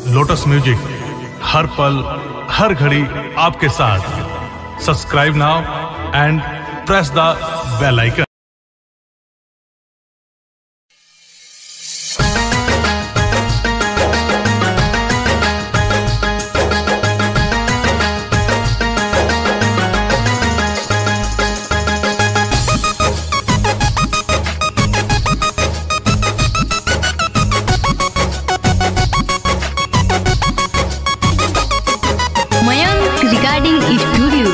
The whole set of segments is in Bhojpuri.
लोटस म्यूजिक हर पल हर घड़ी आपके साथ subscribe now and press the bell icon Mayank regarding studio.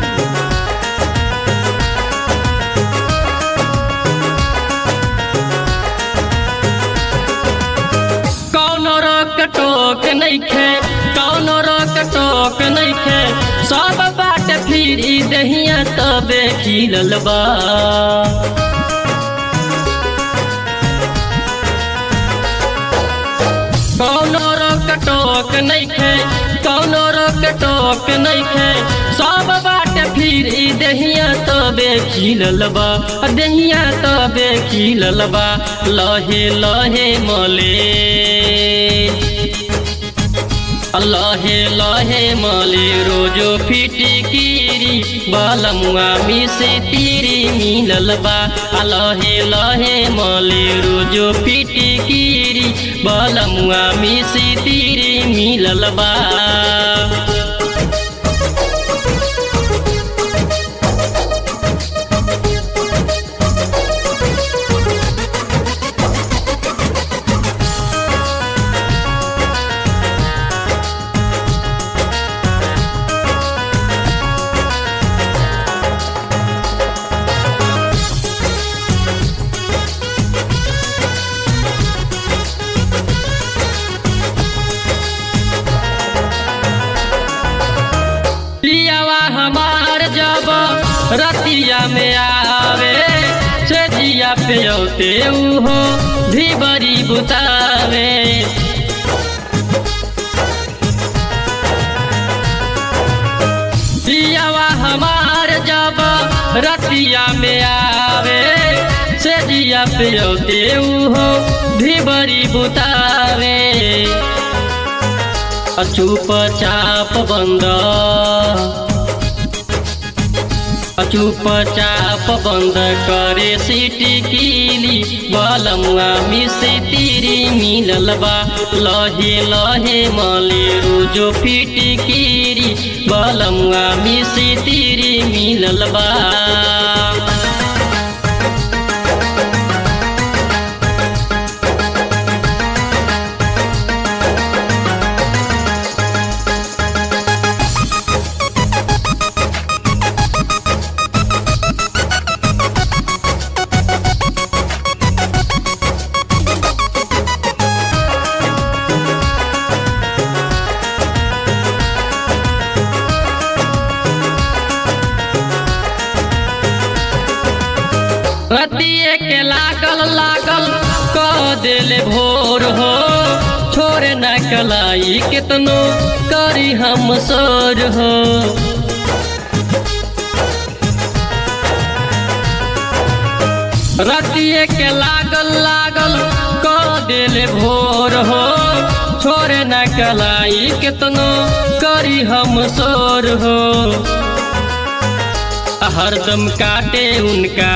कौनो रोक टोक नइखे कौनो रोक टोक नइखे सब बाट फिरी दहिया तबे खिलल बा कौनो रोक टोक नइखे कौनो रोक टोक नइखे सब बाट फिरी दहिया तबे खिलल बा दहिया तबे खिलल बा लहे लहे मले लहे लहे मले रोजो फिटकिरी बलमुआ मिसे तिरी मिलल बा लहे लहे मले रोजो फिटकिरी बलमुआ मिसे तिरी मिलल बा पियावा हमार जब रतिया में आवे से जिया पे औते उहो धिबरी बुतावे पियावा हमार जब रतिया में आवे से जिया पे औते उहो धिबरी बुतावे अचूप चाप बंद अचूप चाप बंद करे सीटी कीली बलमुआ मिसे तिरी मिलल बा लहे लहे मले रोजो फिटी कीरी बलमुआ मिसे तिरी मिलल बा रतिए के लागल लागल कह दिल भोर हो छोड़े न कलाई कितनो करी हम सोर हो रतिए के लागल लागल कह दिल भोर हो छोड़े न कलाई कितनो करी हम सोर हो हरदम काटे उनका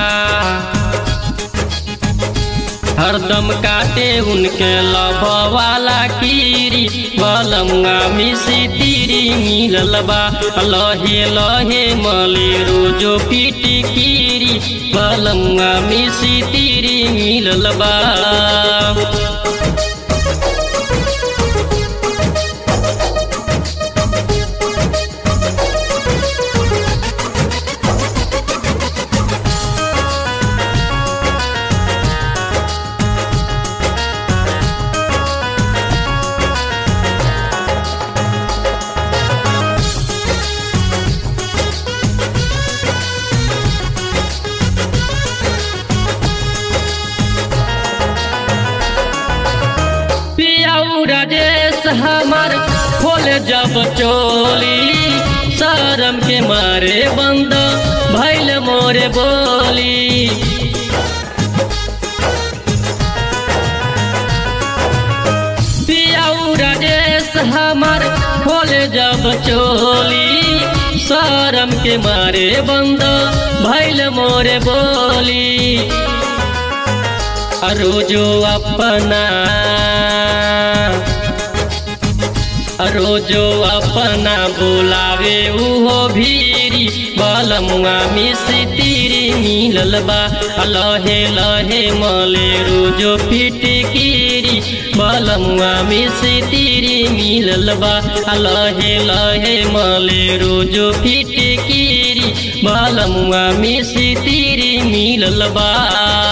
हरदम काटे उनके लभ वाला कीरी बलमुआ मिसी तीरी मिलल बा लहे लहे मले रोजो पीटी कीरी बलमुआ मिसी तीरी मिलल बा पियाऊ राजेश हमार खोले जब चोली शरम के मारे बंद भैल मोरे बोली पियाऊ राजे हमार खोले जब चोली शरम के मारे बंद भैल मोरे बोली रोजो अपना रोजो अपना बुलावे उहो भीरी बलमुआ मिस्त्री मिलल बा लहे लहे मले रोजो फिटकीरी बलमुआ मिस्त्री मिलल बा लहे लहे मले रोजो फिटकीरी बलमुआ मिस्त्री मिलल बा